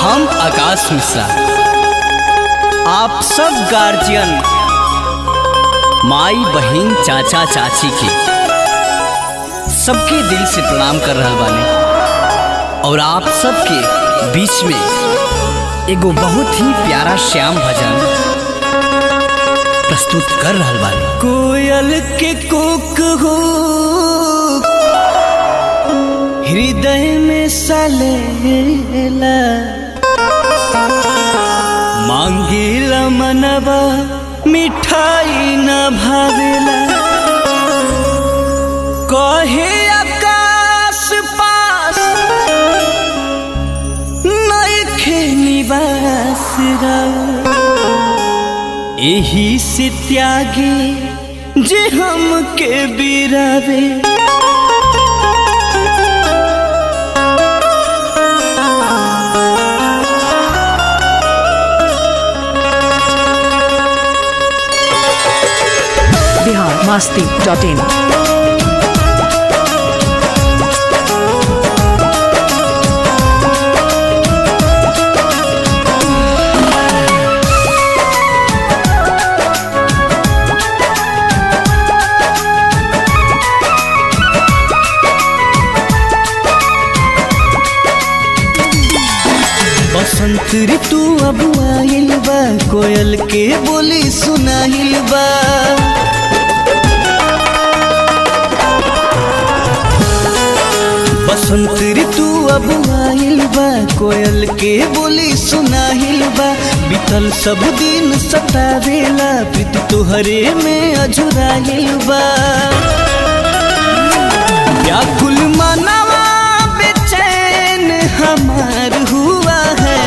हम आकाश मिश्रा आप सब गार्जियन माई बहन चाचा चाची के सबके दिल से प्रणाम कर रहा बानी और आप सबके बीच में एगो बहुत ही प्यारा श्याम भजन प्रस्तुत कर रहा बानी कोयल के कुक हो हृदय में सलेला मांगेला मनवा मिठाई न भावेला कहे आकाश पास नइखे निवास एही से त्यागी जे हमके बिरावे बिहार मास्ती डॉट इन बसंत ऋतु अब आइल बा कोयल के बोली सुनाइल बा बसंत ऋतु अब आइल बा कोयल के बोली सुनाइल बा बीतल सब दिन सतावेला प्रीति तुहरे में अझुराइल बा व्याकुल मनवा बेचैन हमार हुआ है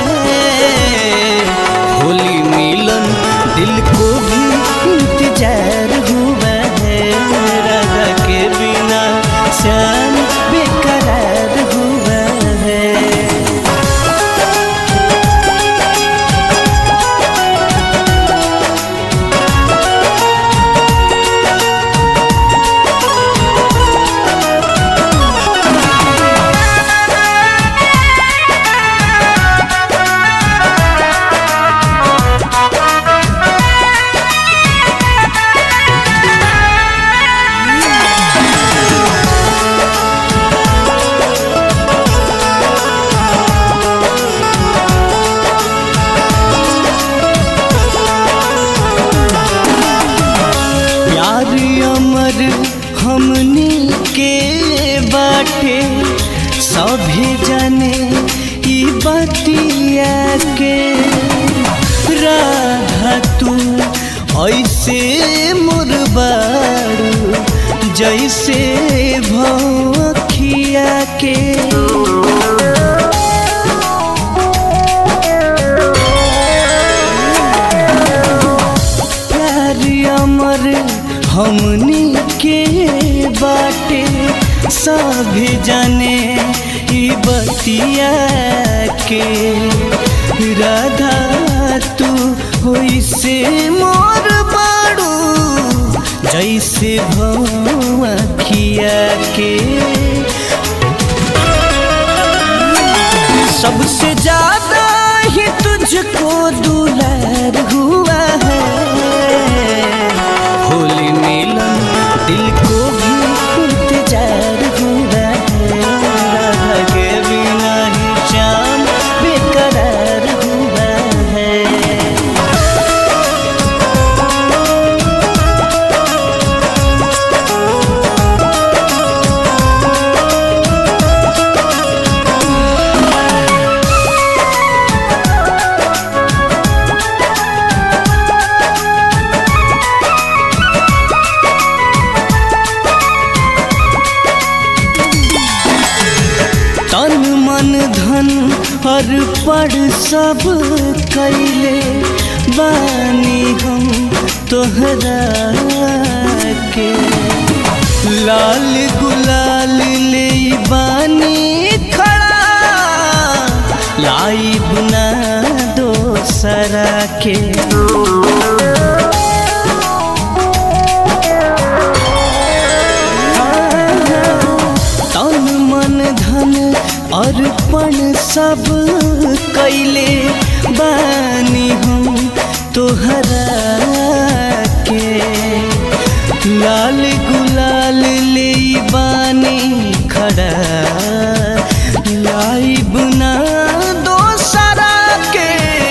होली मिलन दिल को भी इंतजार हुआ है राधा के बिना श्याम बेकरार हुआ है प्यार अमर हमनी के बाटे सभे जाने ई बतिया के राधा तू ऐसे मुरबारू जैसे भखिया के प्यार अमर हमनी के बाटे सभी जाने ई बतिया के राधा तू होइसे मोर बाड़ू जैसे भौखिया के सबसे ज्यादा ही तुझको दुलार हुआ है होली मिलन दिल को भी इंतजार हुआ है राधा के बिना ही शाम बेकरार हुआ है तन मन धन हर पड़ सब कैले बानी हम तोहरा के लाल गुलाल ले बानी खड़ा लाई बुना दोसरा के तन मन धन अर्पण सब कैले बानी हम तोहरा के लाल गुलाल ले बानी खड़ा लाइब ना दोसरा के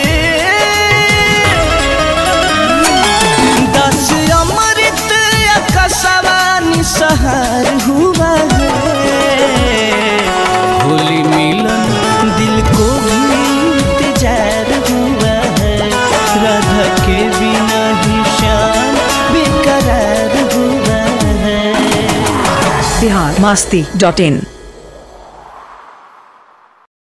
दस अमृत कसवानी सहार हुआ है होली मिलन दिल को भी इंतजार हुआ है राधा के बिना ही शाम बेकरार हुआ है बिहार मास्ती डॉट इन